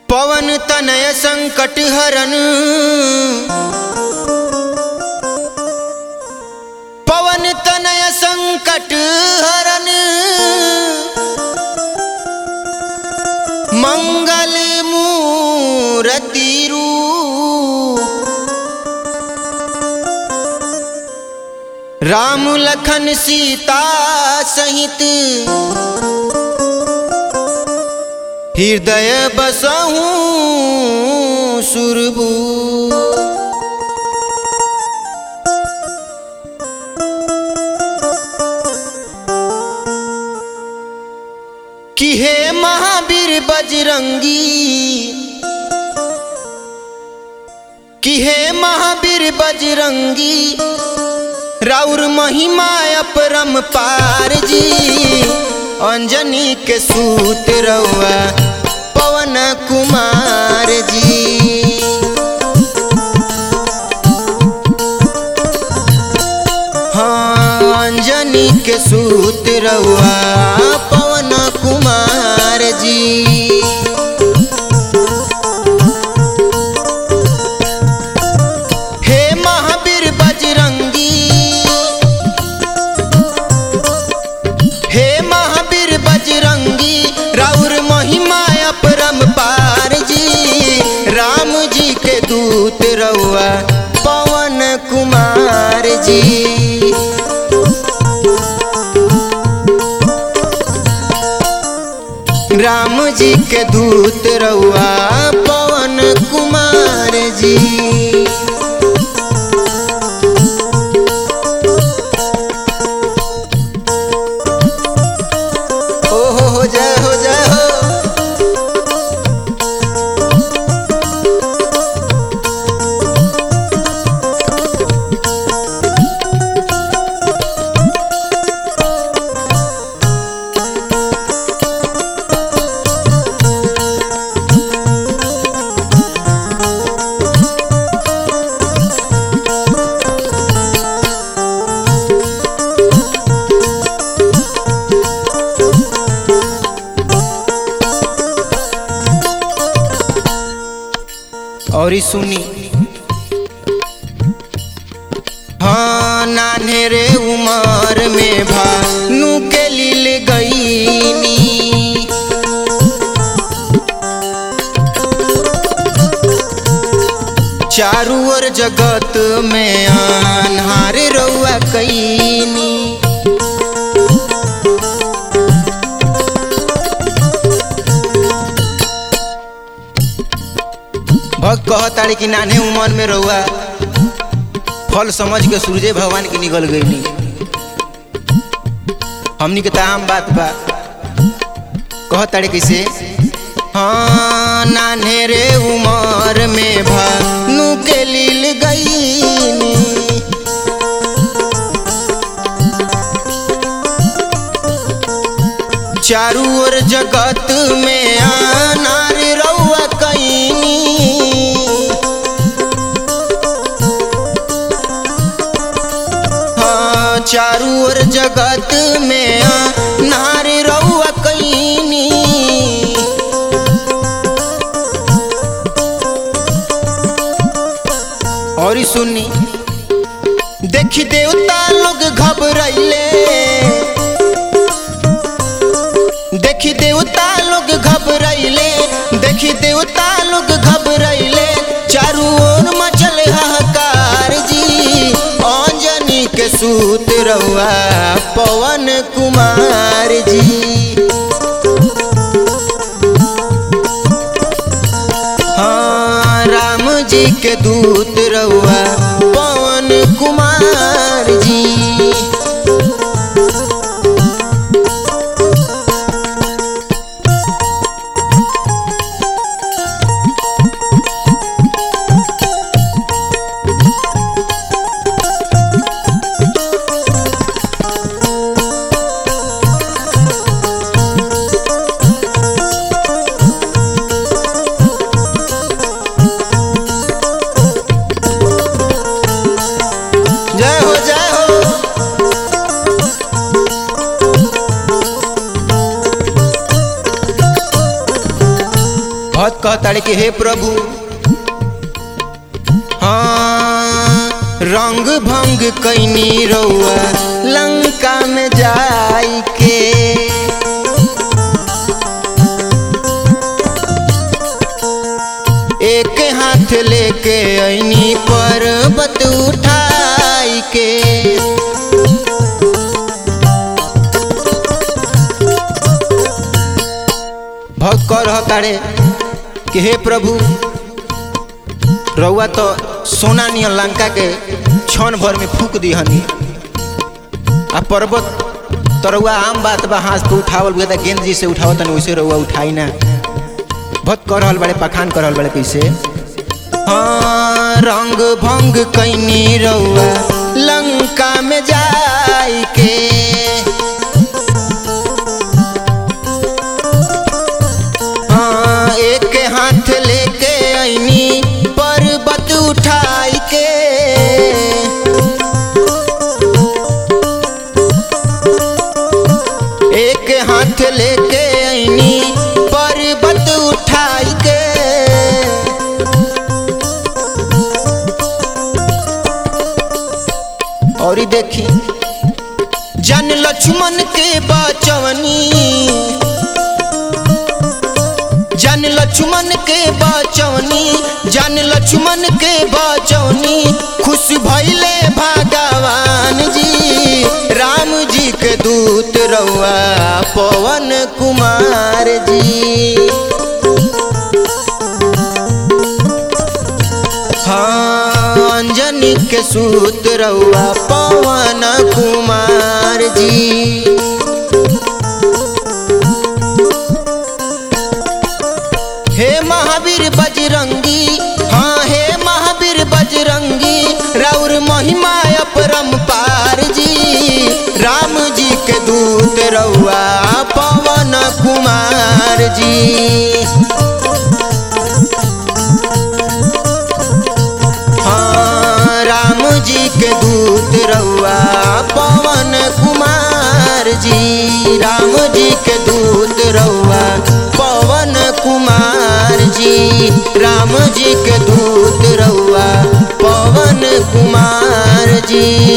पवन तनय संकट हरन पवन तनय संकट हरन मंगल मूरति रूप राम लखन सीता सहित हृदय बसहूँ सुरबू कि हे महावीर बजरंगी कि हे महावीर बजरंगी राउर महिमा अपरम पार जी अंजनी के सूत रउआ पवन कुमार जी हाँ अंजनी के सूत रउआ पवन कुमार जी हे महावीर बजरंगी हे महावीर बजरंगी राउर महिमा अपरम पार जी राम जी के दूत रउआ पवन कुमार जी राम जी के दूत रउआ पवन कुमार जी ओ हो हो जय हो जय हो और ई सुनी हाँ नान्हे रे उमर में भानु के लील गईनी चारू ओर जगत में अनहार रउआ कईनी भक्त कहताड़ी कि नान्हे उमर में रहुआ फल समझ के सूर्य भगवान की निकल गई हमनी के ताम बात बा कहताड़ी कैसे हाँ नान्हे रे उमर में भानु के लील गई चारू ओर जगत में अनार रउआ कईनी हाँ चारू ओर जगत में अनार रउआ कईनी और ई सुनी देखी देवता लोग घबराइले देखी देवता लोग घबराइले देखी देवता लोग घबराइले चारू ओर मचल हाहाकार जी अंजनी के सूत रहुआ पवन कुमार जी हाँ राम जी के दूत रहुआ पवन कुमार जी भक्त कहताड़े कि हे प्रभु हाँ रंग भंग कैनी रउआ लंका में जाई के एक हाथ लेके ऐनी पर्वत उठाई के भक्त कह रह तारे कि हे प्रभु रउआ तो सोना नियन लंका के क्षण भर में फूक दिहनी आ पर्वत तो रउआ आम बात बा हाथ पे उठावल गया गेंद जी से उठावत तनी वैसे रउआ उठाई ना भक्त कर रहल बड़े पखान कर रहल बड़े कैसे हाँ रंग भंग कैनी रउआ लंका में जाई के हाँ एक हाथ लेके ऐनी पर्वत उठाई के एक हाथ लेके ऐनी पर्वत उठाई के और ई देखी जन लक्ष्मण के बचवनी जन लक्ष्मण के बचवनी जन लक्ष्मण के बचवनी खुश भैले भगवान जी राम जी के दूत रउआ पवन कुमार जी हाँ अंजनी के सूत रउआ पवन कुमार जी हे महावीर बजरंगी हाँ हे महावीर बजरंगी राउर महिमा अपरम पार जी राम जी के दूत रउआ पवन कुमार जी हाँ राम जी के दूत रउआ पवन कुमार जी राम जी के दूत रउआ पवन कुमार जी राम जी के दूत रउआ पवन कुमार जी